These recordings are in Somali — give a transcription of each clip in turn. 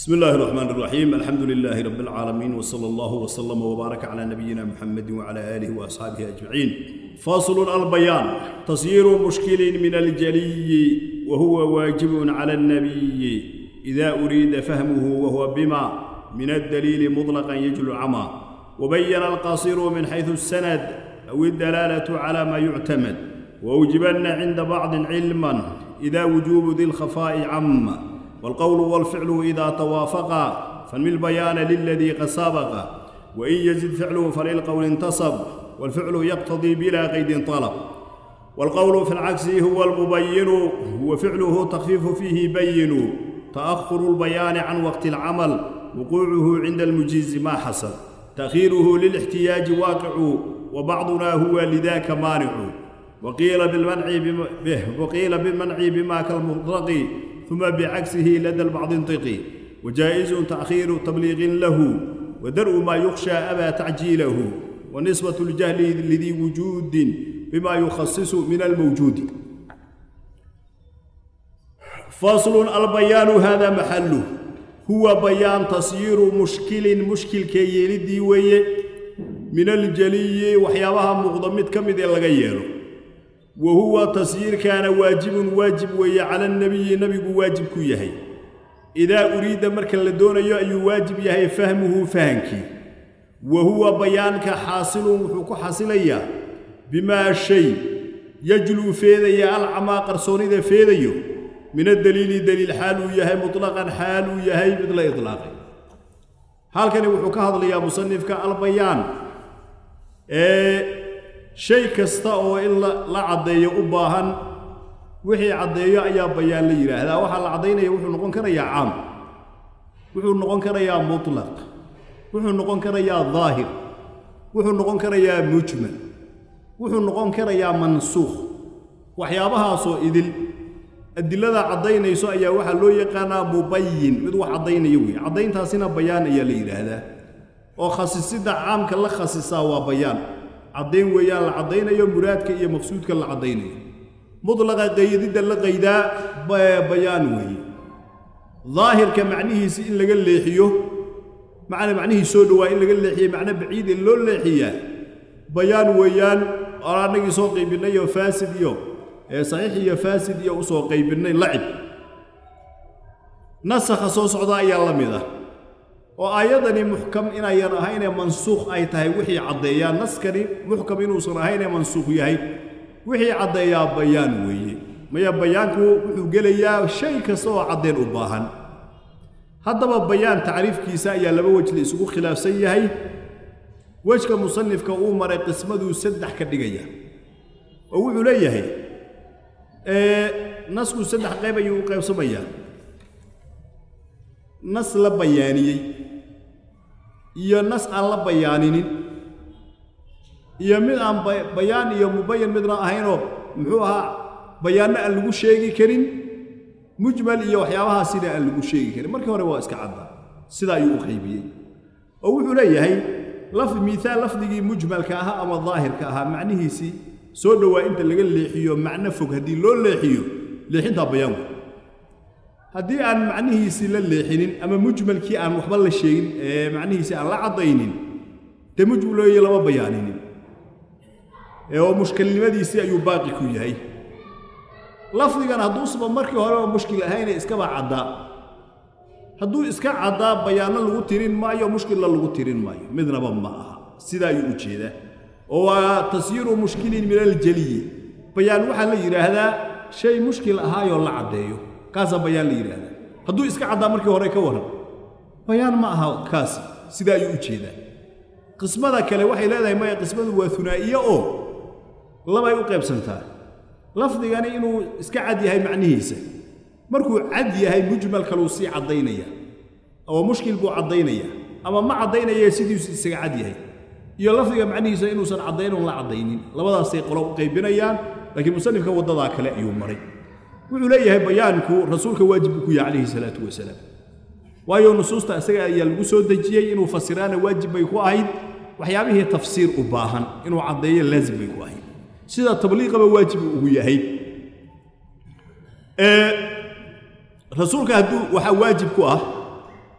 بسم الله الرحمن الرحيم الحمد لله رب العالمين وصلى الله وسلم وبارك على نبينا محمد وعلى آله وأصحابه أجمعين فاصل البيان تصير مشكل من الجلي وهو واجب على النبي إذا أريد فهمه وهو بما من الدليل مطلقا يجل عما وبين القصير من حيث السند أو الدلالة على ما يعتمد وأوجبن عند بعض علما إذا وجوب ذي الخفاء عم والقول والفعل إذا توافقا فانمي البيان للذي قد سبق وإن يزد فعله فللقول انتصب والفعل يقتضي بلا قيد طلب والقول في العكس هو المبين وفعله تخفيف فيه بين تأخر البيان عن وقت العمل وقوعه عند المجيز ما حصل تأخيره للاحتياج واقع وبعضنا هو لذاك مانع وقيل بالمنع به وقيل بالمنع بما كالمطلق ثم بعكسه لدى البعض انطقي وجائز تأخير تبليغ له ودرء ما يخشى أبى تعجيله ونسبة الجهل لذي وجود بما يخصص من الموجود فصل البيان هذا محله هو بيان تصير مشكل مشكل كيلدي ويه من الجلي وحيابها مقدمت كمد لغا وهو تصير كان واجب واجب ويا على النبي نبي واجب كيهي إذا أريد مركا لدون أي واجب يهي فهمه فهمك وهو بيانك حاصل وحكو حاصليا بما شيء يجلو فيديا العما قرصوني فيديو من الدليل دليل حال يهي مطلقا حال يهي مثل إطلاق هل كان وحكو هذا يا مصنف البيان إيه shay kasta oo in la caddeeyo u baahan wixii caddeeyo ayaa bayaan la yidhaahdaa waxaa la caddaynaya wuxuu noqon karayaa caam wuxuu noqon karayaa mutlaq wuxuu noqon karayaa daahir wuxuu noqon karayaa mujmal wuxuu noqon karayaa mansuukh waxyaabahaasoo idil adilada caddaynayso ayaa waxaa loo yaqaanaa mubayin mid wax caddaynaya weeye caddayntaasina bayaan ayaa la yidhaahdaa oo khasisidda caamka la khasisaa waa bayaan caddayn weeyaan la caddaynayo muraadka iyo maqsuudka la caddaynayo mudlaqa qaydidda la qaydaa bayaan weeye daahirka macnihiisi in laga leexiyo macna macnihii soo dhowaa in laga leexiyo macno baciid in loo leexiyaa bayaan weeyaan oo annagii soo qaybinnay oo faasid iyo saxiix iyo faasid iyo usoo qaybinnay lacib nasakha soo socda ayaa la mid ah oo aayadani muxkam inayan ahaynee mansuukh ay tahay wixii caddeeyaa naskani muxkam inuusan ahaynee mansuukh yahay wixii caddeeyaa bayaan weeye maya bayaanku wuxuu gelayaa shay kasta oo caddeen u baahan haddaba bayaan tacriifkiisa ayaa laba wejla isugu khilaafsan yahay wejka musanifka uu maray qismaduu saddex ka dhigaya oo wuxuu leeyahay nasku saddex qayb ayuu u qaybsamayaa nas la bayaaniyey iyo nas aan la bayaaninin iyo mid aan bayaan iyo mubayan midna ahaynoo muxuu ahaa bayaanno aan lagu sheegi karin mujmal iyo waxyaabahaasina aan lagu sheegi karin markii hore waa iska cadda sidaa ayuu u qaybiyey oo wuxuu leeyahay laf miihaal lafdigii mujmalka ahaa ama daahirka ahaa macnihiisii soo dhowaa inta laga leexiyo macno fog haddii loo leexiyo leexintaa bayaanku haddii aan macnihiisii la leexinin ama mujmalkii aan waxba la sheegin ee macnihiisii aan la caddaynin dee mujmalooye lama bayaaninin oo mushkilnimadiisii ayuu baaqi ku yahay lafdigan hadduusuba markii horeba mushkil ahayne iskaba caddaa hadduu iska caddaa bayaanno lagu tirin maayo mushkilla lagu tirin maayo midnaba ma aha sidaa ayuu u jeedaa oo waa tasyiiru mushkilin min aljeliyi bayaan waxaa la yidhaahdaa shay mushkil ahaayoo la caddeeyo kaasaa bayaan la yidhaahdaa hadduu iska caddaa markii hore ka waran bayaan ma aha kaasi sidaa ayuu u jeedaa qismada kale waxay leedahay maya qismadu waa hunaa'iye oo labay u qaybsantaa lafdigani inuu iska cad yahay macnihiisa markuu cad yahay mujmal kaluu sii caddaynaya oo mushkil buu caddaynaya ama ma caddaynaya sidiisu isaga cad yahay iyo lafdiga macnihiisa inuusan caddaynon la caddaynin labadaasay qolo u qaybinayaan laakiin musanifka waddadaa kale ayuu maray wuxuu leeyahay bayaanku rasuulka waajib buu ku yahay calayhi salaatu wasalaam waayo nusuusta isaga ayaa lagu soo dejiyey inuu fasiraana waajib bay ku ahayd waxyaabihii tafsiir u baahan inuu caddeeyo laazim bay ku ahayd sida tabliiqaba waajib ugu yahay rasuulka hadduu waxaa waajib ku ah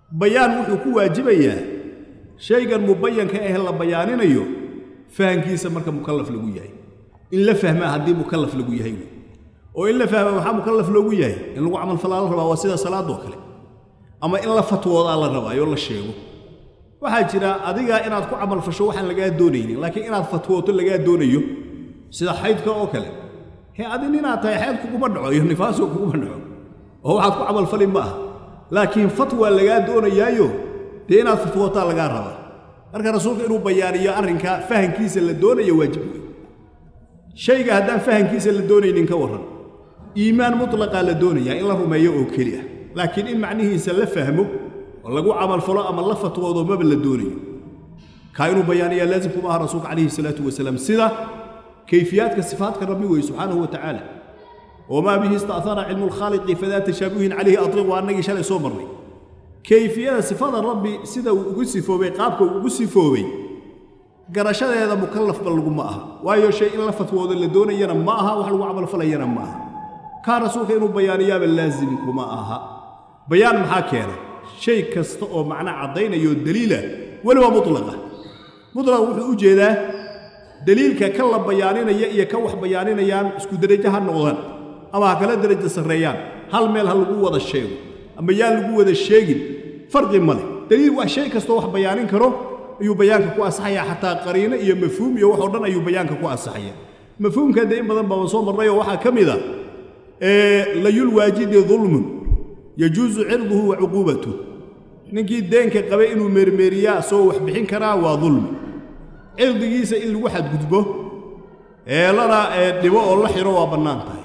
bayaan wuxuu ku waajibayaa shaygan mubayanka ah la bayaaninayo fahankiisa marka mukallaf lagu yahay in la fahmaa haddii mukallaf lagu yahay wey oo in la fahma maxaa mukallaf loogu yahay in lagu camalfalaa la rabaa waa sida salaadoo kale ama in la fatwoodaa la rabaayo la sheego waxaa jira adiga inaad ku camalfasho waxaan lagaa doonaynin laakiin inaad fatwooto lagaa doonayo sida xaydka oo kale he adi ninaad tahay xayd kuguma dhaco iyo nifaaso kuguma dhaco oo waxaad ku camalfali ma aha laakiin fatwa lagaa doonayaayo dee inaad fatwootaa lagaa rabaa marka rasuulka inuu bayaaniyo arrinka fahankiisa la doonayo waajib wey shayga haddaan fahankiisa la doonaynin ka warran iimaan mutlaqaa la doonayaa in la rumeeyo oo keli ah laakiin in macnihiisa la fahmo oo lagu camalfalo ama la fatwoodo maba la doonayo kaa inuu bayaaniyaa laazim kuma aha rasuulka calayhi salaatu wasalaam sida kayfiyaadka sifaadka rabbi weye subxaanahu wa tacaala wamaa bihi ista'hara cilmu lkhaaliqi fadaa tashaabuhin calayhi atriq waa annagii shalay soo marnay kayfiyada sifada rabbi sida uu ugu sifoobay qaabka uu ugu sifoobay garashadeeda mukallafba laguma aha waayo shay in la fatwoodo la doonayana ma aha wax lagu camalfalayana ma aha kaa rasuulka inuu bayaaniyaaba laazim kuma aha bayaan maxaa keena shay kasta oo macna caddaynayoo daliila weliba mutlaqa mutlaq wuxuu u jeedaa daliilka ka la bayaaninaya iyo ka wax bayaaninayaan isku derajo ha noqdaan ama ha kala derajo sarreeyaan hal meel ha lagu wada sheego ama yaan lagu wada sheegin farqi ma leh daliil waa shay kastoo wax bayaanin karo ayuu bayaanka ku ansaxayaa xataa qariino iyo mafhuum iyo waxoo dhan ayuu bayaanka ku ansaxaya mafhuumka dee in badan baan soo marnayoo waxaa ka mid a layulwaajidi dulmun yajuusu cirduhu wa cuquubatuh ninkii deenka qabay inuu meermeeriyaa soo wax bixin karaa waa dulmi cirdigiisa in lagu xadgudbo ee lana dhibo oo la xidho waa bannaan tahay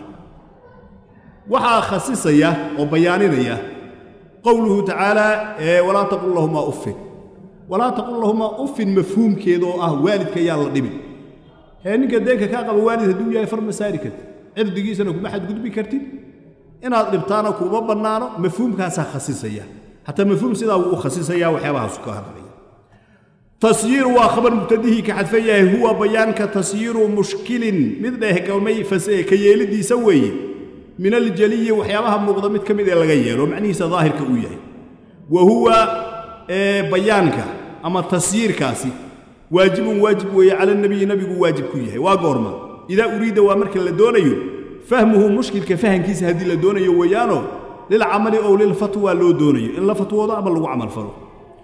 waxaa khasisaya oo bayaaninaya qowluhu tacaalaa walaa taqul lahumaa uffin walaa taqul lahumaa uffin mafhuumkeeda oo ah waalidka yaan la dhibin ee ninka deenka kaa qaba waalid hadduu yahay far ma saari kartid cirdigiisana kuma xadgudbi kartid inaad dhibtaana kuma bannaano mafhuumkaasaa khasisaya hataa mafhuum sidaa wuu u khasisaya waxyaabahaasu ka hadlaya tasyiiru waa khabar mubtadihii ka xadfan yahay huwa bayaanka tasyiiru mushkilin mid dheehgalmay ka yeelidiisa weeye min aljaliyi waxyaabaha muuqda mid ka mid ee laga yeelo macnihiisa daahirka uu yahay wa huwa bayaanka ama tasyiirkaasi waajibun waajib weeye cala nabiyi nabigu waajib ku yahay waa goorma idaa uriida waa marka la doonayo fahmuhu mushkilka fahankiisa haddii la doonayo weeyaano lilcamali ow lilfatwa loo doonayo in la fatwoodo ama lagu camalfalo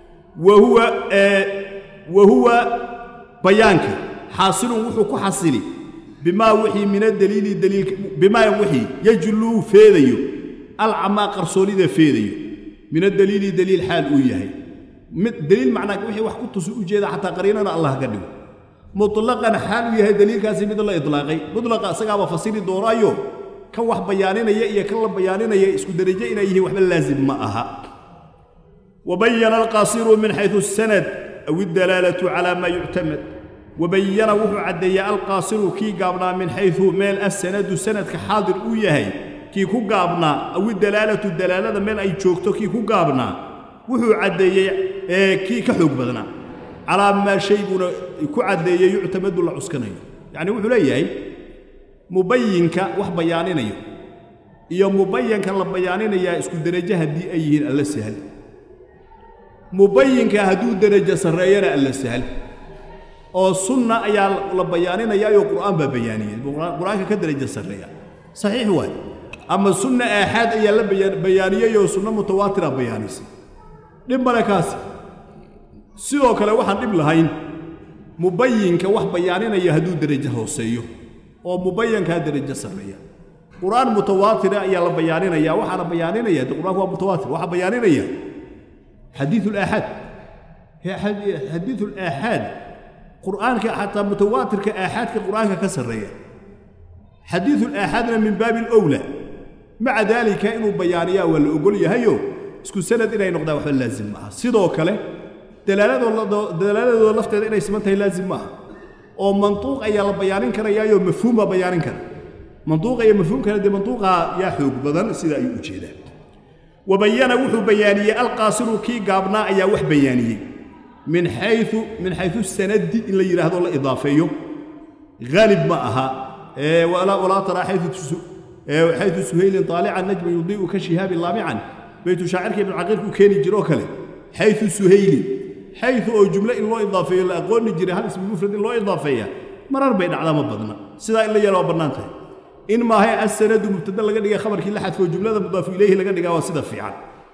wa huwa bayaanka xaasilun wuxuu ku xasili bimaa wixii min adaliili daliilka bimaa wixii yajluu feedayo alcamaa qarsoonida feedayo min adaliili daliil xaal uu yahay daliil macnaa wixii wax ku tusi ujeeda xataa qariinana allah ka dhigo mutlaqan xaal uu yahay daliilkaasi mid la idlaaqay mutlaqa isagaaba fasiri doonaayo kan wax bayaaninaya iyo kan la bayaaninaya isku derajo inay yihiin waxba laazim ma aha wabayana alqaasiru min xaysu asanad aw iddalaalatu calaa maa yuctamad wabayana wuxuu caddeeyey alqaasiru kii gaabnaa min xaysu meel assanadu sanadka xaadir uu yahay kii ku gaabnaa aw iddalaalatu dalaalada meel ay joogto kii ku gaabnaa wuxuu caddeeyey kii ka xoog badnaa calaa maa shay buuna ku caddeeyey yuctamadu la cuskanayo yacni wuxuu leeyahay mubayinka wax bayaaninayo iyo mubayanka la bayaaninayaa isku derajo haddii ay yihiin alla sahal mubayinka hadduu derajo sarreeyana alla sahal oo sunna ayaa la bayaaninayaayoo qur'aan baa bayaaniyey qur-aanka ka derajo sarreeya saxiix waay ama sunna aaxaad ayaa la bayaaniyeyoo sunno mutawaatira bayaanisay dhib male kaasi sidoo kale waxaan dhib lahayn mubayinka wax bayaaninaya hadduu derajo hooseeyo oo mubayankaa derajo sarreeya qur'aan mutawaatira ayaa la bayaaninaya waxaana bayaaninaya de qur'aanku waa mutawaatir waxaa bayaaninaya xadiiu laaxaad xadiiu laaxaad qur'aanka xataa mutawaatirka aaxaadka qur'aanka ka sarreeya xadiiu laaxaadna min baabi alowla maca daalika inuu bayaaniyaa waa la ogol yahayo isku sanad inay noqdaan waxba laazim maaha sidoo kale dalaaladooda lafteeda inay siman tahay laazim maaha oo mantuuq ayaa la bayaanin karayaayo mafhuum baa bayaanin kara mantuuqa iyo mafhuumkana dee mantuuqa yaa xoog badan sida ayuu u jeedaa wabayana wuxuu bayaaniyey alqaasiru kii gaabnaa ayaa wax bayaaniyey min xayu min xayu sanadi in la yidhaahdo la idaafeeyo haalib ma aha walaa taraa xayu suhaylin taalican najman yudii'u ka shihaabi laamican baytu shaacirka ibnu caqiilku keeni jiroo kale xayu suhaylin xayu oo jumlo in loo idaafeeyo la aqooni jiray hal ismi mufrad in loo idaafeeya marar bay dhacdaa ma badna sidaa in la yeelo waa bannaan tahay in maahay assanadu mubtada laga dhigay khabarkii la xadfo jumlada mudaafu ilayhi laga dhigaa waa sida fiican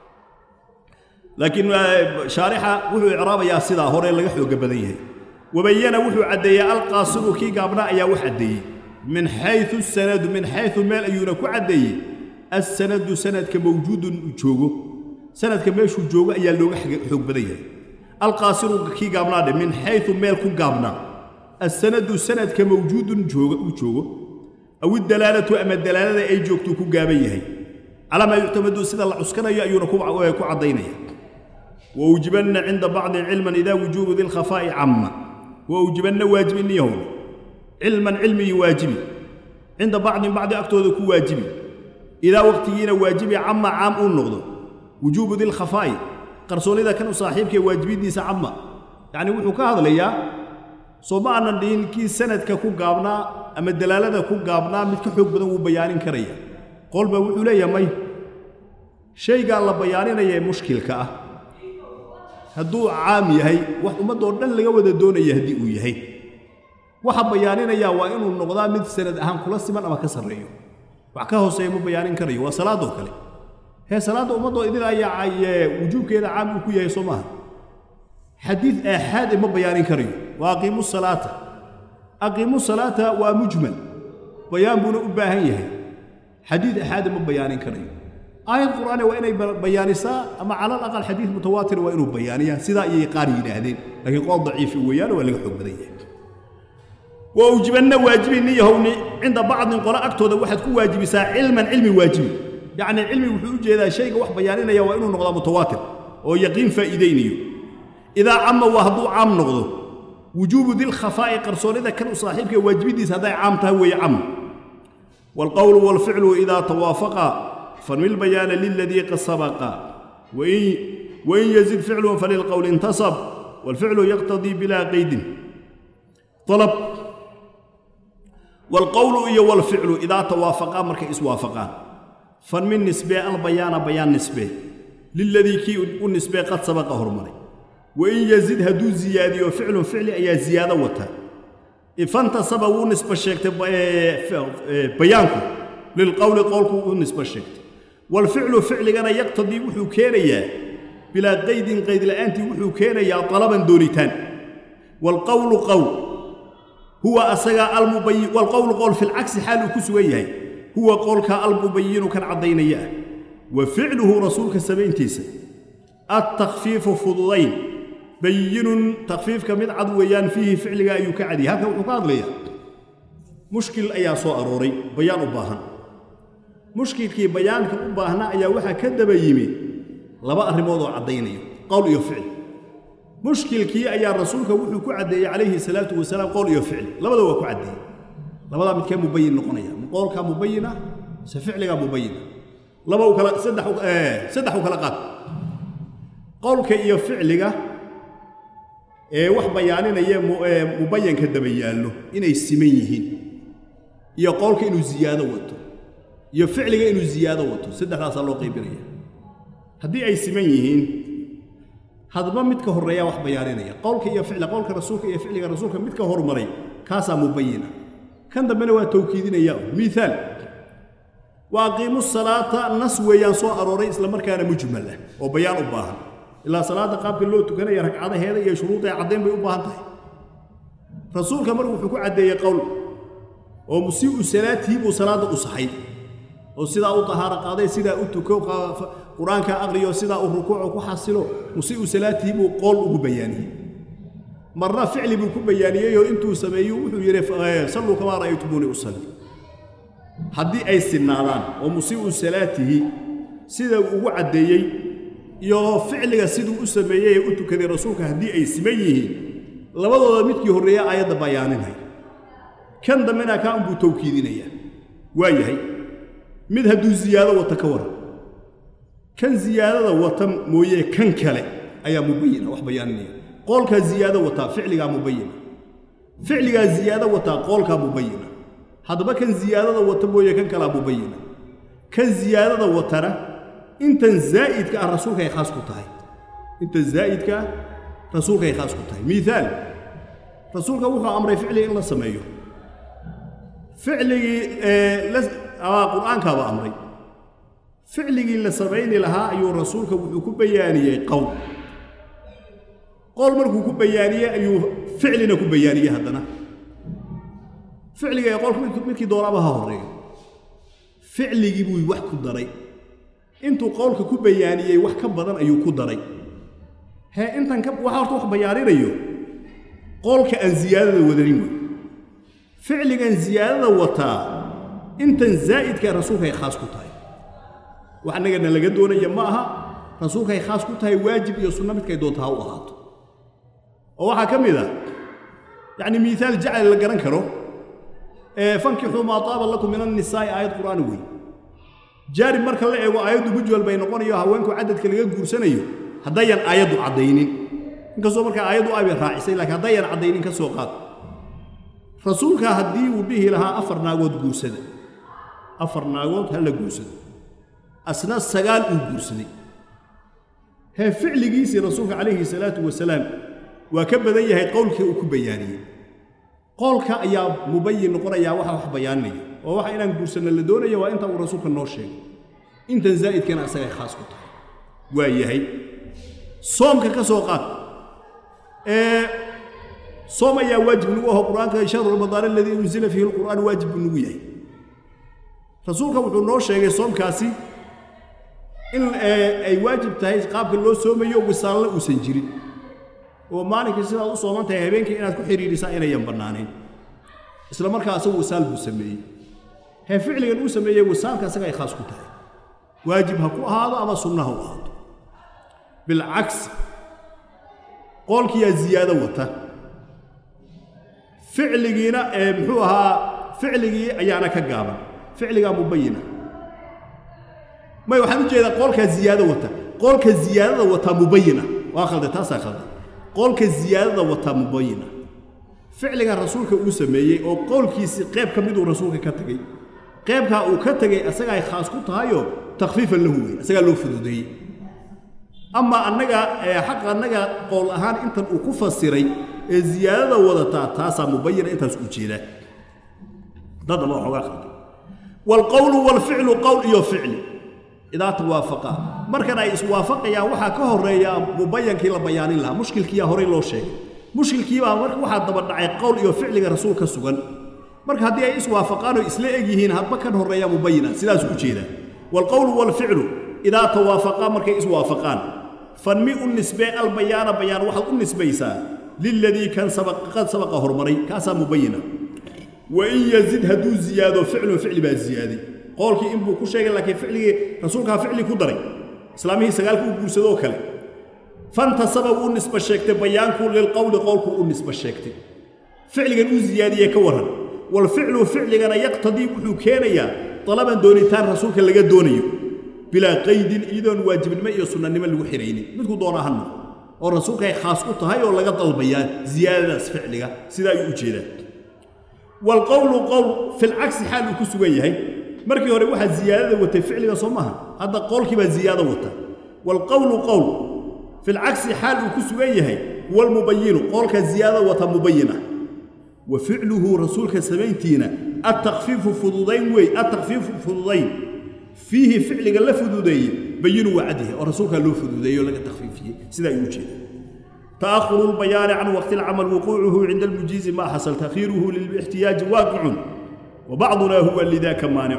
laakiin shaarixa wuxuu icraabayaa sidaa hore laga xooga badan yahay wabayana wuxuu caddeeyey alqaasiru kii gaabnaa ayaa wax caddeeyey min xayu sanadu min xayu meel ayuuna ku caddeeyey assanadu sanadka mawjuudun uu joogo sanadka meeshuu joogo ayaa looga xoog badan yahay alqaasiru kii gaabnaa dhe min xayu meel ku gaabnaa assanadu sanadka mawjuudun jooga uu joogo aw idalaalatu ama dalaalada ay joogtuu ku gaaban yahay calaa maa yuctamadu sida la cuskanayo ayuuna ku caddaynaya waujibanna cinda bacdi cilman idaa wujuubu dilkhafaa'i camma waujibanna waajibi niyahowna cilman cilmigii waajibi cinda bacdin bacdi agtooda ku waajibi idaa waqtigiina waajibi camma caam uu noqdo wujuubu dilkhafaa'i qarsoonnida kan u saaxiibkae waajibiddiisa camma yacni wuxuu ka hadlayaa soo ma aanan dhihin kii sanadka ku gaabnaa ama dalaalada ku gaabnaa mid ka xoog badan wuu bayaanin karaya qolba wuxuu leeyahay may shaygaa la bayaaninaya ee mushkilka ah hadduu caam yahay wax ummaddoo dhan laga wada doonaya haddii uu yahay waxa bayaaninayaa waa inuu noqdaa mid sanad ahaan kula siman ama ka sarreeyo wax ka hooseeya ma bayaanin karayo waa salaadoo kale hee salaadda ummaddoo idin ayaa wujuubkeeda caam uu ku yahay soo maaha xadiid aaxaade ma bayaanin karayo waa aqiimu salaata aqiimu salaata waa mujmal bayaan buuna u baahan yahay xadiid aaxaade ma bayaanin karayo aayad qur'aane waa inay bayaanisaa ama cala alaqal xadiid mutawaatir waa inuu bayaaniyaa sidaa ayay qaar yidhaahdeen laakiin qool daciifi weeyaane waa laga xoog badan yahay wa ujibanna waajibi niyahowni cinda bacdin qolo agtooda waxaad ku waajibisaa cilman cilmi waajibi yacni cilmi wuxuu u jeedaa shayga wax bayaaninaya waa inuu noqdaa mutawaatir oo yaqiin faa'iidaynayo idaa camma waa hadduu caam noqdo wujuubu dilkhafaa'i qarsoonnida kan u saaxiibka waajibiddiisa hadday caam tahay weeye cam waalqowlu waalficlu idaa tawaafaqa فانوي البيان للذي قد سبق وإن, وإن يزد فعل فللقول انتصب والفعل يقتضي بلا قيد طلب والقول إيه والفعل إذا توافقا مرك إسوافقا فمن نسبة البيان بيان نسبة للذي كي النسبة قد سبق هرمني وإن يزد هدو زيادة وفعل فعل أي زيادة وتا فانتصب ونسبة الشيكت بيانكم للقول قولكم ونسبة الشيكت والفعل فعلنا يقتضي وحو كينيا بلا قيد قيد لأنت وحو كينيا طلبا دونيتان والقول قول هو أسغى المبين والقول قول في العكس حال كسويه هو قولك المبين كان عضينيا وفعله رسولك السبعين تيسا التخفيف فضلين بين تخفيف كمد عدويان فيه فعلك أيك عدي هذا وحقاد ليا مشكل أيا سو أروري بيان أباهن mushkilkii bayaanka u baahnaa ayaa waxaa ka daba yimi laba arrimood oo caddaynayo qowl iyo ficil mushkilkii ayaa rasuulka wuxuu ku caddeeyey calayhi salaatu wasalaam qowl iyo ficil labada waa ku caddeeyey labadaa midkee mubayin noqonaya qowlkaa mubayina se ficligaa mubayina laba u kala saddex saddex u kala qaad qowlka iyo ficliga ee wax bayaaninaya mubayanka daba yaallo inay siman yihiin iyo qowlka inuu ziyaado wato iyo ficliga inuu ziyaado wato saddexdaasaa loo qaybinaya haddii ay siman yihiin hadba midka horreeyaa wax bayaaninaya qowlka iyo ficla qowlka rasuulka iyo ficliga rasuulka midka hormaray kaasaa mubayina kan dambena waa tawkiidinaya miaal wa aqiimu salaata nas weeyaan soo arooray isla markaana mujmal ah oo bayaan u baahan ilaa salaadda qaabka loo tukanaya ragcadaheeda iyo shuruudeeda caddayn bay u baahan tahay rasuulka marku wuxuu ku caddeeyey qowl oo musii'u salaatii buu salaadda u saxay oo sidaa u tahaaro qaaday sidaa u tuko qur-aanka aqriyo sidaa u rukuuco ku xasilo musii'u salaatii buu qool ugu bayaaniyey marna ficli buu ku bayaaniyeyoo intuu sameeyu wuxuu yidhi salluu kamaa ra'aytumuuni usalli haddii ay sinnaadaan oo musii'u salaatihi sida uu ugu caddeeyey iyo ficliga siduu u sameeyey ee u tukaday rasuulka haddii ay siman yihiin labadooda midkii horreeya aayadda bayaaninay kan dambena kaa unbuu tawkiidinayaa waa yahay mid hadduu ziyaado wata ka waran kan ziyaadada wata mooye kan kale ayaa mubayina wax bayaaninaya qoolkaa ziyaado wataa ficligaa mubayina ficligaa ziyaado wataa qoolkaa mubayina haddaba kan ziyaadada wata mooye kan kalaa mubayina kan ziyaadada watana intan zaa'idka ah rasuulka ay khaas ku tahay inta zaa'idka rasuulkay khaas ku tahay miaal rasuulka wuxuu amray ficliga in la sameeyo ficligii qur'aankaaba amray ficligii la samayni lahaa ayuu rasuulka wuxuu ku bayaaniyey qowl qowl markuu ku bayaaniyey ayuu ficlina ku bayaaniyey haddana ficliga ee qolka midkii doonaba ha horreeyo ficligii buu wax ku daray intuu qowlka ku bayaaniyey wax ka badan ayuu ku daray hee intan ka waxa horta wax bayaaninayo qowlka aan ziyaadada wadanin wey ficligan ziyaadada wataa intan zaa'idka rasuulkay khaas ku tahay wax annagana laga doonaya ma aha rasuulkay khaas ku tahay waajib iyo sunno midkay doonta ha u ahaato oo waxaa ka mid ah yacni miihaal jacli la garan karo fankixuu maa taaba lakum min annisaa'i aayad qur'aani wey jaarib marka la eego aayaddu mujwal bay noqonayo haweenku cadadka laga guursanayo haddayan aayaddu caddaynin inkastoo markaa aayaddu aybay raacisay laakiin haddayan caddaynin ka soo qaad rasuulka haddii uu dhihi lahaa afar naagood guursada afar naagood ha la guursado asna sagaal uu guursaday hee ficligiisii rasuulka calayhi salaatu wasalaam waa ka badan yahay qowlkii uu ku bayaaniyey qowlka ayaa mubayin noqonayaa waxa wax bayaaninaya oo waxa inaan guursanno la doonaya waa inta uu rasuulka noo sheegay intan zaa'idkana asagay khaas ku tahay waa yahay soomka ka soo qaad ee soom ayaa waajib nagu aho qur-aanka shahru ramadaan aladii unzila fiihi alqur'aan waajib buu nagu yahay rasuulka wuxuu noo sheegay soomkaasi in ay waajib tahay qaabka loo soomayo wisaalna uusan jirin oo maalinkii sidaad u sooman tahay habeenkii inaad ku xidhiidhisaa inayan bannaanayn isla markaa asagu wisaal buu sameeyey hee ficligan uu sameeyey wisaalka asaga ay khaas ku tahay waajib ha ku ahaado ama sunna ha u ahaado bilcagsi qoolkiyaa ziyaado wata ficligiina ee muxuu ahaa ficligii ayaana ka gaaban ficligaa mubayina may waxaan u jeedaa qoolkaa ziyaado wata qoolka ziyaadada wataa mubayina waa khalday taasaa khalday qoolka ziyaadada wataa mubayina ficligan rasuulka uu sameeyey oo qowlkiisii qayb ka miduu rasuulka ka tegey qaybkaa uu ka tegey asagaa khaas ku tahayoo takhfiifan lahu wey asagaa loo fududeeyey ama annaga xaqa annaga qowl ahaan intan uu ku fasiray ee ziyaadada wadataa taasaa mubayina intaas u jeedaa dadaba waxoogaa khalday waalqowlu waalficlu qowl iyo ficli idaa tawaafaqaa markan ay iswaafaqayaan waxaa ka horeeya mubayankii la bayaanin lahaa mushkilkiiyaa horey loo sheegay mushkilkiibaa marka waxaa daba dhacay qowl iyo ficliga rasuul ka sugan marka haddii ay iswaafaqaan oo isla eg yihiin hadba kan horreeya mubayina sidaas u jeedaa waalqowlu waalficlu idaa tawaafaqaa markay iswaafaqaan fanmi u nisbee albayaana bayaan waxaad u nisbaysaa liladii kan qad sabaqa hormaray kaasaa mubayina wain yazid hadduu ziyaado ficlun ficli baa ziyaaday qoolkii inbuu ku sheegay laakiin ficligii rasuulkaa ficli ku daray islaamihii sagaalka u guursadoo kale fantasaba wuu nisba sheegtay bayaankuu lilqowli qowlku u nisba sheegtay ficligan uu ziyaadiyey ka warran walficlu ficligana yaqtadii wuxuu keenayaa dalaban doonitaan rasuulka laga doonayo bilaa qaydin iyadoon waajibnimo iyo sunnanimo lagu xihaynin midku doonaa ha noqo oo rasuulkaay khaas u tahay oo laga dalbayaa ziyaadadaas ficliga sidaa ayuu u jeedaa waalqowlu qowl filcagsi xaal uu ku sugan yahay markii hore waxaa ziyaadada watay ficliga soo maaha hadda qowlkii baa ziyaado wata waalqowlu qowl filcagsi xaal uu ku sugan yahay walmubayinu qowlka ziyaadada wata mubayina wa ficluhu rasuulka samayntiina attakfiifu fududayn wey attakfiifu fududayn fiihi ficliga la fududeeye bayinu wacdihi oo rasuulkaa loo fududeeye oo laga takfiifiyey sidaa ayuu ujeeda تأخر البيان عن وقت العمل وقوعه عند المجيز ما حصل تأخيره للاحتياج واقع وبعضنا هو لذاك مانع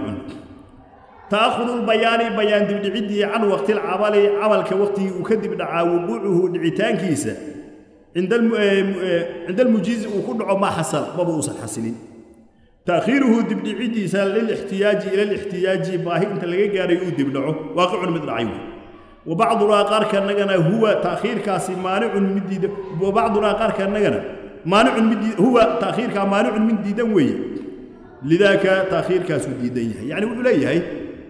تأخر البيان بيان دبدعدي عن وقت العمل عمل كوقته وكذب دعا وقوعه دعيتان كيسة عند الم... عند المجيز وكل ما حصل ما بوصل حسنين تأخيره دبدعدي للاحتياج إلى الاحتياج باهي انت لقى قاري يدبدعه واقع مثل عيوه وبعضنا قار كنغنا هو تأخير كاسي مانع من ديد وبعضنا قار كنغنا مانع من ديد هو تأخير كا مانع من ديدن وي لذاك تأخير كاسو ديدن يعني وحليه هي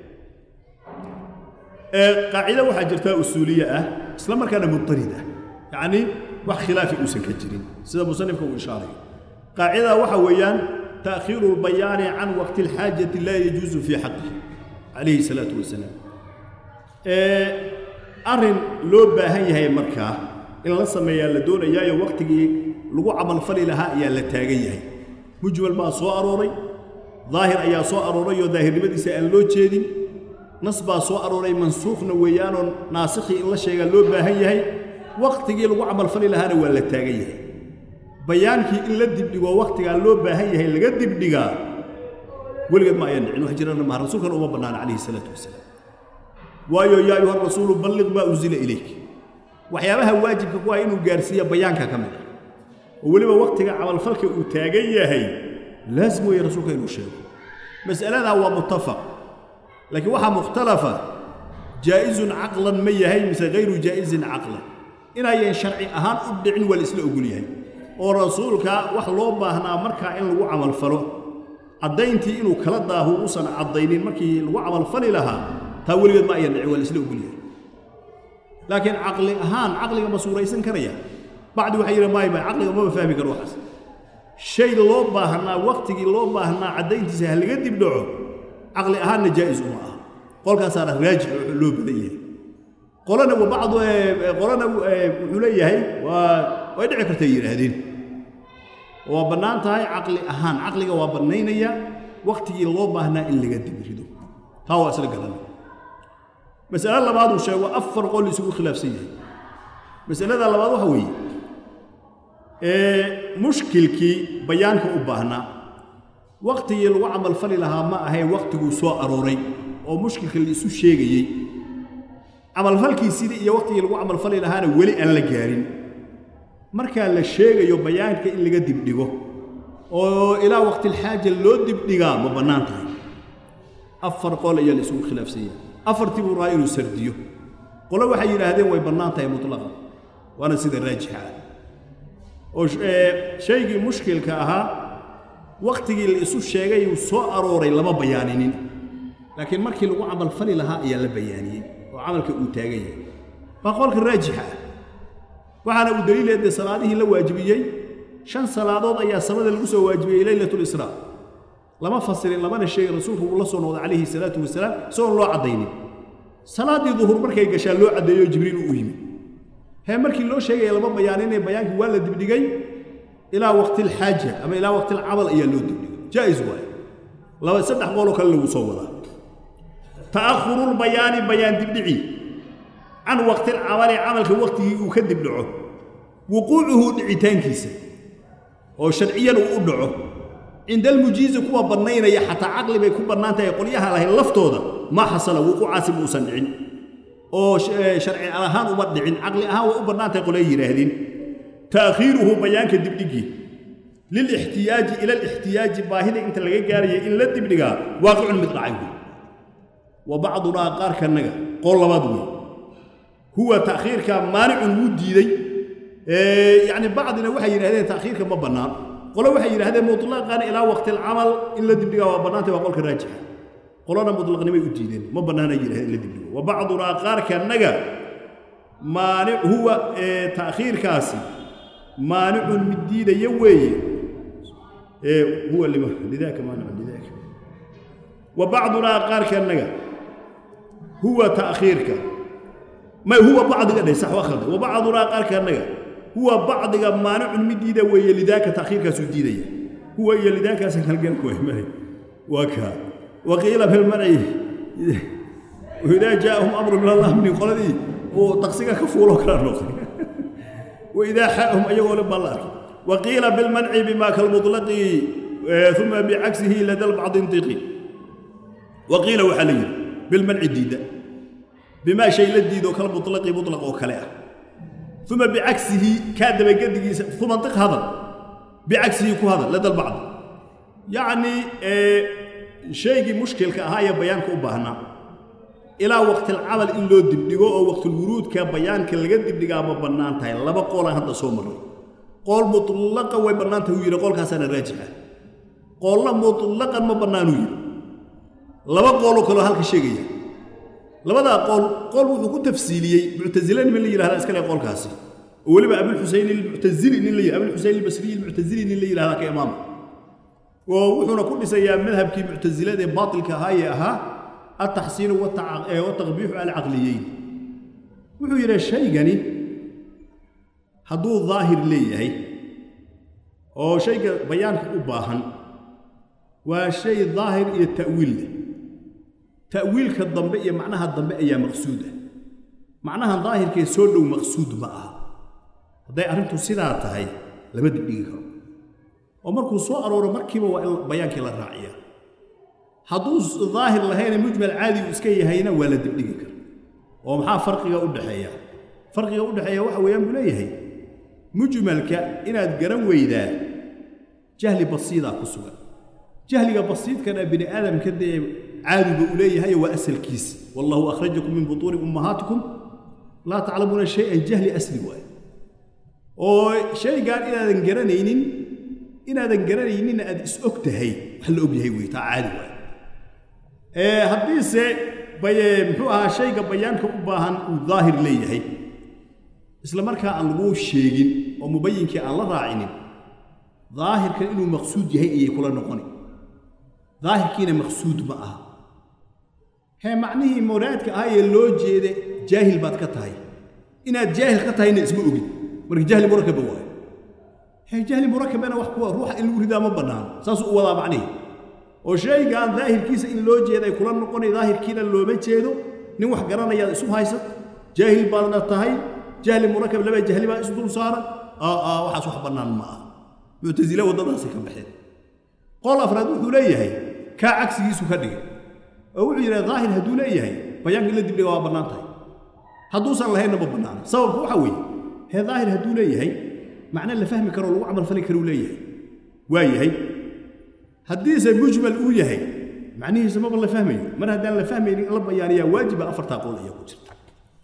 قاعدة waxaa jirta usuuliye ah isla markaana mudtarida yani wax khilaafi uusan ka jirin sida musanifka uu ishaaray qaacida waxa weeyaan تأخير البيان عن وقت الحاجة لا يجوز في حقه عليه الصلاة والسلام arrin loo baahan yahay markaa in la sameeyaa la doonayaayo wakhtigii lagu camalfali lahaa ayaa la taagan yahay mujmal baa soo arooray daahir ayaa soo arooray oo daahirnimadiisa aan loo jeedin nas baa soo arooray mansuukhna weeyaanoo naasikhii in la sheegaa loo baahan yahay wakhtigii lagu camalfali lahaana waa la taagan yahay bayaankii in la dibdhigoo wakhtigaa loo baahan yahay laga dibdhigaa weligeed ma ayaan dhicin wax jirana maha rasuulkana uma bannaana calayhi salaatu wasalaam waayo yaa ayuha rasuulu balliq maa unsila ilayk waxyaabaha waajibka ku ah inuu gaarsiiya bayaanka ka mid ah oo weliba wakhtiga camalfalka uu taagan yahay laasim weeye rasuulka inuu sheego mas'aladaa waa muttafaq laakiin waxaa mukhtalafa jaa'izun caqlan ma yahay mise hayru jaa'izin caqlan inayan sharci ahaan u dhicin waa la isla ogol yahay oo rasuulka wax loo baahnaa markaa in lagu camalfalo caddayntii inuu kala daaho uusan caddaynin markii lagu camalfali lahaa taa weligeed ma ayan dhicin waa la isla ogol yahay laakiin caqli ahaan caqliga ma suuraysan karaya bacdi waxay yidhahan maay maay caqliga maba fahmi karo waxaas shay loo baahnaa wakhtigii loo baahnaa caddayntiisa ha laga dib dhaco caqli ahaanna jaa'is uma aha qolkaasaana raajix oo loo badan yahay qolana wa bacdu qolana wuxuu leeyahay waa way dhici kartay yidhaahdeen waa bannaan tahay caqli ahaan caqliga waa bannaynaya wakhtigii loo baahnaa in laga dib rido taa waa isla garanay mas'ale labaad uu sheego afar qol isugu khilaafsan yahay mas'alada labaad waxa weeye mushkilkii bayaanka u baahnaa wakhtigii lagu camalfali lahaa ma ahayn wakhtiguu soo arooray oo mushkilka la isu sheegayey camalfalkiisidii iyo wakhtigii lagu camalfali lahaana weli aan la gaarin markaa la sheegayo bayaanka in laga dibdhigo oo ilaa waqtilxaaja loo dibdhigaa ma bannaan tahay afar qol ayaa la isugu khilaafsan yahay afartii buu rahaa inuu sardiyo qole waxay yidhaahdeen way bannaan tahay mutlaqan waana sida raajixa ah oo shaygii mushkilka ahaa wakhtigii la isu sheegay uu soo arooray lama bayaaninin laakiin markii lagu camalfali lahaa ayaa la bayaaniyey oo camalka uu taagan yahay waa qolka raajixa ah waxaana uu daliilee dee salaadihii la waajibiyey shan salaadood ayaa samada lagu soo waajibiyey leylatlisraa lama fasirin lamana sheegin rasuulku uu la soo noqday calayhi salaatu wasalaam isagoon loo caddaynin salaaddii duhur markay gashaa loo caddeeyo jibriil uu yimid hee markii loo sheegaya lama bayaaninay bayaankii waa la dibdhigay ilaa waqtilxaaja ama ilaa waqtilcamal ayaa loo dibdhigay jaa'is waaye laba saddex qooloo kale lagu soo wadaa ta'ahurulbayaani bayaan dibdhici can waqtilcamali camalka waqtigii uu ka dibdhaco wuquucuhu dhicitaankiisa oo sharciyan uu u dhaco cinda almujiizi kuwa bannaynaya xataa caqli bay ku bannaan tahay qolyaha lahayn laftooda ma xasala wuquucaasi muusan dhicin oo sharci ahaan uma dhicin caqli ahaan way u bannaan tahay qolay yidhaahdeen ta'khiiruhu bayaanka dibdhigii lilixtiyaaji ila alixtiyaaji baahida inta laga gaaraya in la dibdhigaa waaqicun mid dhacay wey wa bacdunaa qaarkanaga qool labaad wey huwa ta'khiirka maanicun wuu diiday yacni bacdina waxay yidhahdeen ta'khiirka ma bannaan qolo waxay yidhahdeen mutlaqan ilaa waqti alcamal in la dibdhigaa waa bannaantay waa qolka raajixa qolona mutlaqnimay u diideen ma bannaanay yidhahdeen in la dibdhigo wa bacdunaa qaarkanaga maanic huwa ta'khiirkaasi maanicun mid diidaya weeye huwa lima lidaaka maanicun lidaaka wa bacdunaa qaarkanaga huwa ta'khiirka ma huwa bacdiga dheh sax waa khaldan wa bacdunaa qaarkanaga huwa bacdiga maanicun mid diida weeye lidaaka ta'khiirkaasuu diidaya huwa iyo lidaakaasa halganku waymahay waa kaa waqiila fi lmanci idaa jaa'ahum amru min allah min qoladii uu taqsiga ka fuuloo kala noqday waidaa xaahum ayagoo le baa la arkay waqiila bilmanci bima kalmuطlaqi uma bicagsihi lada lbacdi intiqi waqiila waxaa la yidhi bilmanci diidda bimaa shay la diido kalmuطlaqi muطlaq oo kale ah uma bicagsihi kaa dabagedigiisa uma intiq hadal bicagsihi ku hadal lada lbacdi yacnii shaygii mushkilka ahaa ee bayaanka u baahnaa ilaa waqtilcamal in loo dibdhigo oo waqtilwuruudka bayaanka laga dibdhigaa ma bannaan tahay laba qoolaan hadda soo marray qool mutlaqa way bannaan tahay uu yidhi qoolkaasaana raajixa qoolna mutlaqan ma bannaanuu yidhi laba qooloo kaloo halka sheegaya labadaa qool qool wuxuu ku tafsiiliyey muctasile niman la yidhahdaa iska le qoolkaasi oo weliba abulxuseyn ilmuctazili nin la yidhahda abulxuseyn ilbasriyi ilmuctazili nin la yidhahdaa ka imaama oo wuxuuna ku dhisayaa madhabkii muctasilada ee baatilka ahaayee ahaa التحسين والتقبيح العقليين wuxuu yidhi shaygani hadduu daahir leeyahay oo shayga bayaanka u baahan waa shay daahir iyo ta'wiil leh ta'wiilka dambe iyo macnaha dambe ayaa maqsuud ah macnahan daahirkee soo dhow maqsuud ma aha hadday arrintu sidaa tahay lama dibdhigi karo oo markuu soo arooro markiiba waa in bayaankii la raaciya hadduu daahir lahayna mujmal caadigu iska yahayna waa la dibdhigi kara oo maxaa farqiga u dhexeeya farqiga u dhexeeya waxa weeyaan buu leeyahay mujmalka inaad garan weydaa jahli basiidaa ku sugan jahliga basiidkana bini aadamka dee caadiga u leeyahay waa asalkiisa wallahu akhrajakum min butuuni ummahaatikum laa taclamuuna shay-an jahli asli waaye oo shaygaan inaadan garanaynin inaadan garanayninna aad is og tahay wax la og yahay wey taa caadi waaye haddiise baye muxuu ahaa shayga bayaanka u baahan uu daahir leeyahay isla markaa aan laguu sheegin oo mubayinkii aan la raacinin daahirkan inuu maqsuud yahay ayay kula noqoni daahirkiina maqsuud ma aha hee macnihii muraadka ahaa ee loo jeeda jaahil baad ka tahay inaad jaahil ka tahayna isma ogid marka jahli murakaba waayo hee jahli murakabana wax kuwa ruuxa in lagu ridaa ma bannaano saasuu u wadaa macnihii oo shaygaan daahirkiisa in loo jeeday kula noqonay daahirkiina looma jeedo nin wax garanayaad isu haysat jaahil baadna tahay jahli murakab laba jahli baa isu dul saaran aa waxaas wax bannaan ma aha muctasile waddadaasi ka baxeen qol afraad wuxuu leeyahay kaa cagsigiisu ka dhigay oo wuxuu yidhaha daahir hadduu leeyahay bayaanka in la dibdhiga waa bannaan tahay hadduusan lahaynna ma bannaana sababku waxa weeye hee daahir hadduu leeyahay macna la fahmi karo lagu camalfali karuu leeyahay waa yahay haddiise mujmal uu yahay macnihiisa maba la fahmayo mar haddaan la fahmaynin la bayaaniyaa waajiba afartaa qowl ayaa ku jirta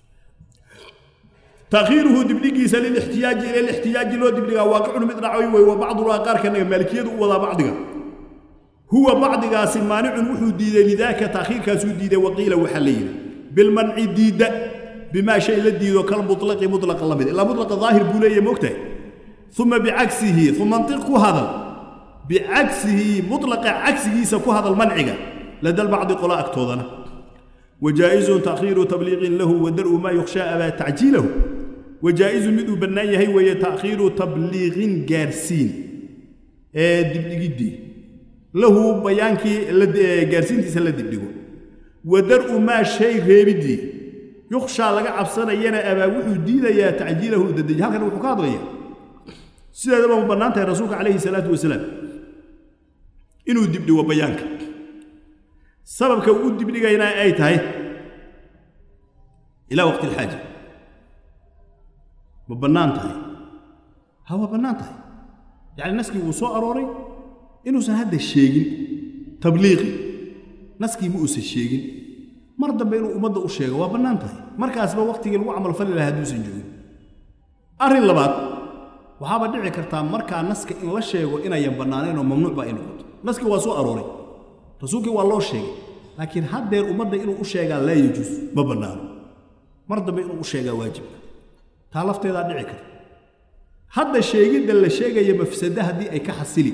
تأخيره دبليجي سل الاحتياج إلى الاحتياج لو دبليجا واقع من رعوي وبعض الواقع كان مالكية ولا بعضها هو بعضها سمانع وحود ديد لذاك تأخير كاسو ديد وقيل وحليل بالمنع ديد بما شيء لديد كالمطلق مطلق الله إلا مطلق ظاهر بولي مكته ثم بعكسه ثم منطق هذا بعكسه مطلق عكسه سكو هذا المنع لدى البعض قلاء أكتوضنا وجائز تأخير تبليغ له ودرء ما يخشى أبا تعجيله وجائز مدو بنايه وهي تأخير تبليغ جارسين دبلغدي له بيانكي جارسين تسلا دبلغو ودرء ما شيء غيبدي يخشى لغا عبسنا ينا أبا وحو ديدا يا تعجيله ددج هل كان وحو كادويا سيدا دبا مبنانتا رسولك عليه الصلاة والسلام إنو دبلغو بيانك sababka uu dibdhigayna ay tahay ilaa waqti alxaaja ma bannaan tahay ha waa bannaan tahay yacni naskii wuu soo arooray inuusan hadda sheegin tabliiqi naskii ma uusan sheegin mar dambe inuu ummadda u sheego waa bannaan tahay markaasba waqtigii lagu camalfali lahaa hadduusan joogin arrin labaad waxaaba dhici kartaa markaa naska in la sheego inayan bannaanayn oo mamnuuc baa ay noqoto naskii waa soo arooray rasuulkii waa loo sheegay laakiin haddeer ummadda inuu u sheegaa laa yajuus ma bannaano mar dambe inuu u sheegaa waajibka taa lafteedaa dhici karta hadda sheegidda la sheegaya mafsada haddii ay ka xasili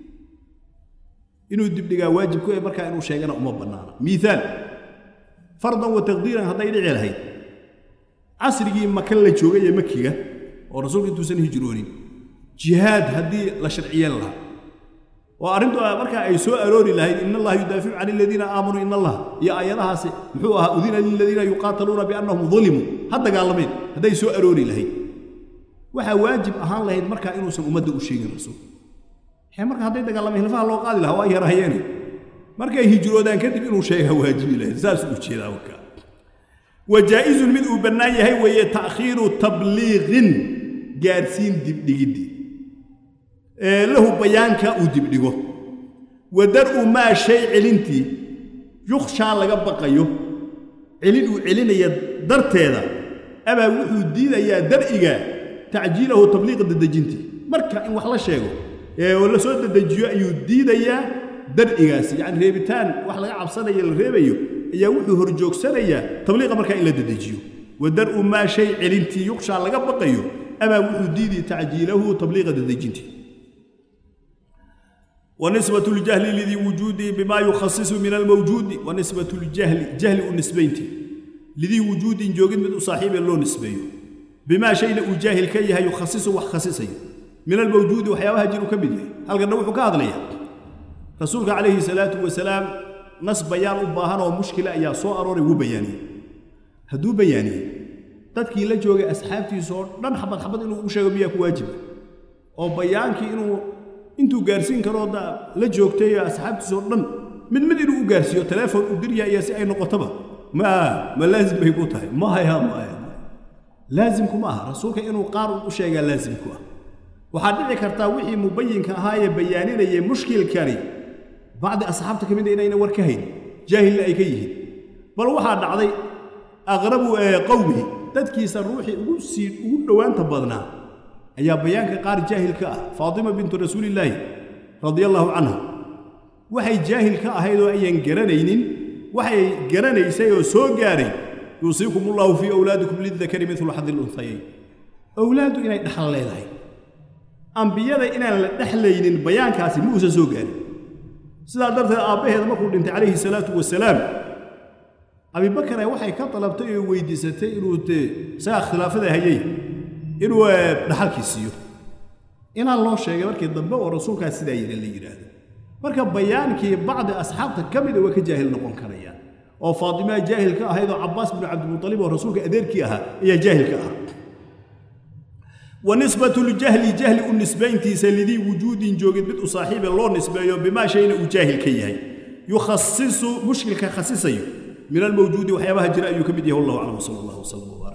inuu dibdhigaa waajibku ee markaa inuu sheegana uma bannaano miihaal fardan wa taqdiiran hadday dhici lahayd casrigii maka la joogay ee makiga oo rasuulka intuusan hijroonin jihaad haddii la sharciyeen lahaa oo arrintu markaa ay soo aroori lahayd in allaha yudaaficu can aladiina aamanuu in allah iyo aayadahaasi muxuu ahaa udina liladiina yuqaataluuna biannahum dulimuu ha dagaalameen hadday soo aroori lahayd waxaa waajib ahaan lahayd markaa inuusan ummadda u sheegin rasuul he marka hadday dagaalameen hilfaha loo qaadi lahaa waa yarahayeene markay hijroodaan kadib inuu sheegaa waajibi lahayd saasuu ujeedaa warkaa wajaa'izun mid uu bannaan yahay weeye ta'khiiru tabliiqin gaadhsiin dibdhigiddii lahu bayaanka uu dibdhigo wa dar'u maa shay celintii yukhshaa laga baqayo celin uu celinaya darteeda abaa wuxuu diidayaa dar'iga tacjiilahu tabliiqa dadejintii marka in wax la sheego oo la soo dadejiyo ayuu diidayaa dar'igaasi yacni reebitaan wax laga cabsanaya la reebayo ayaa wuxuu horjoogsanayaa tabliiqa markaa in la dadejiyo wa dar'u maa shay celintii yukhshaa laga baqayo abaa wuxuu diidi tacjiilahu tabliiqa dadejintii ونسبة الجهل لذي وجوده بما يخصص من الموجود ونسبة الجهل جهل النسبين lidii wujuudin joogid mid u saaxiibe loo nisbeeyo bimaa shayna uu jaahil ka yahay yukhasisu wax khasisayo min almawjuudi waxyaabaha jir uu ka mid yahay halkanna wuxuu ka hadlayaa rasuulka calayhi salaatu wasalaam nas bayaan u baahan oo mushkila ayaa soo arooray wuu bayaaniyey hadduu bayaaniyey dadkii la joogay asxaabtiisa oo dhan xabad xabad inuu u sheego miyaa ku waajiba oo bayaankii inuu intuu gaarsiin karoo la joogtay asxaabtiisa oo dhan mid mid inuu u gaarsiiyo teleefon u dirya iyo si ay noqotoba ma ma laazim bay ku tahay maya maya laazimku ma aha rasuulka inuu qaar u sheegaa laazimku ah waxaa dhici kartaa wixii mubayinka ahaa ee bayaaninayay mushkilkani bacdi asxaabta ka mid a inayna war ka hayn jaahilna ay ka yihiin bal waxaa dhacday aqrabu qowmihi dadkiisa ruuxii ugu sii ugu dhowaanta badnaa ayaa bayaanka qaar jaahil ka ah faatima bintu rasuulillaahi radia allaahu canha waxay jaahil ka ahayd oo ayan garanaynin waxay garanaysay oo soo gaaray yuusiikum ullahu fii awlaadikum lidakari midlu xadi lunhayayn owlaaddu inay dhaxal leedahay ambiyada inaan la dhexlaynin bayaankaasi ma uusan soo gaarin sidaa darteed aabbaheeda markuu dhintay calayhi salaatu wasalaam abibakare waxay ka dalabtay oo weydiisatay inuu dee isagaa khilaafada hayay inuu dhaxalkii siiyo inaan loo sheegay markii dambe oo rasuulkaas sidaa yidhi la yidhaahdo marka bayaankii bacdi asxaabta ka mida waa ka jaahil noqon karayaan oo faatimaa jaahil ka ahayd oo cabbaas binu cabdimutalib oo rasuulka adeerkii ahaa ayaa jaahil ka ahaa wanisbatu ljahli jahli u nisbayntiisa lidii wujuudin joogid mid u saaxiibe loo nisbeeyo bimaa shayna uu jaahil ka yahay yukhasisu mushkilka khasisayo min almawjuudi waxyaabaha jira ayuu ka mid yahay wallahu aclam sala allahu wasalam